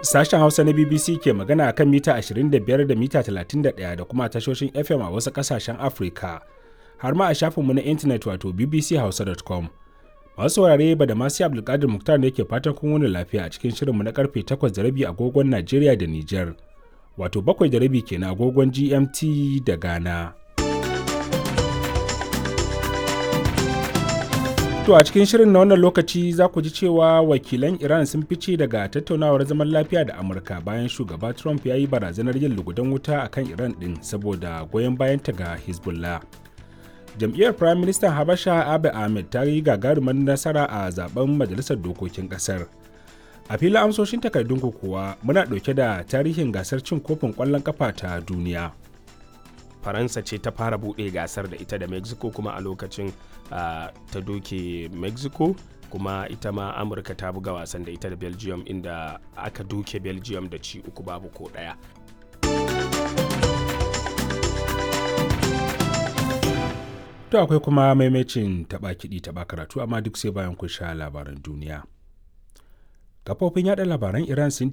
Sashen Hausa na BBC ke magana a kan mita 25 da mita 31 da kuma tashoshin FM a wasu ƙasashen Afirka, har ma a shafinmu na intanet wato bbchausa.com. Masu saurare ba da masu Abdulkadir Muktar ne ke fatan kun wani lafiya a cikin shirinmu na karfe 8 da rabi agogon Najeriya da Nijar, wato 7 da rabi kenan agogon GMT da Ghana. To a cikin shirin na wannan lokaci za ku ji cewa wakilan Iran sun fice daga tattaunawar zaman lafiya da Amurka bayan shugaba Trump ya yi barazanar yin lugudan wuta a kan Iran ɗin saboda goyon bayanta ga Hezbollah. Jam'iyyar Prime Minister Habasha Abiy Ahmed ta yi gagarumar nasara a zaben Majalisar Dokokin ƙasar. A filin amsoshin takardun kuwa muna ɗauke da tarihin gasar cin kofin ƙwallon ƙafa ta duniya. faransa ce ta fara buɗe gasar da ita da mexico kuma a lokacin uh, ta doke mexico kuma ita ma amurka ta buga wasan da ita da belgium inda aka doke belgium da ci uku babu ko ɗaya To akwai kuma maimacin taɓa kiɗi taɓa karatu amma duk sai bayan kun sha labaran duniya. Kafofin yaɗa labaran Iran sun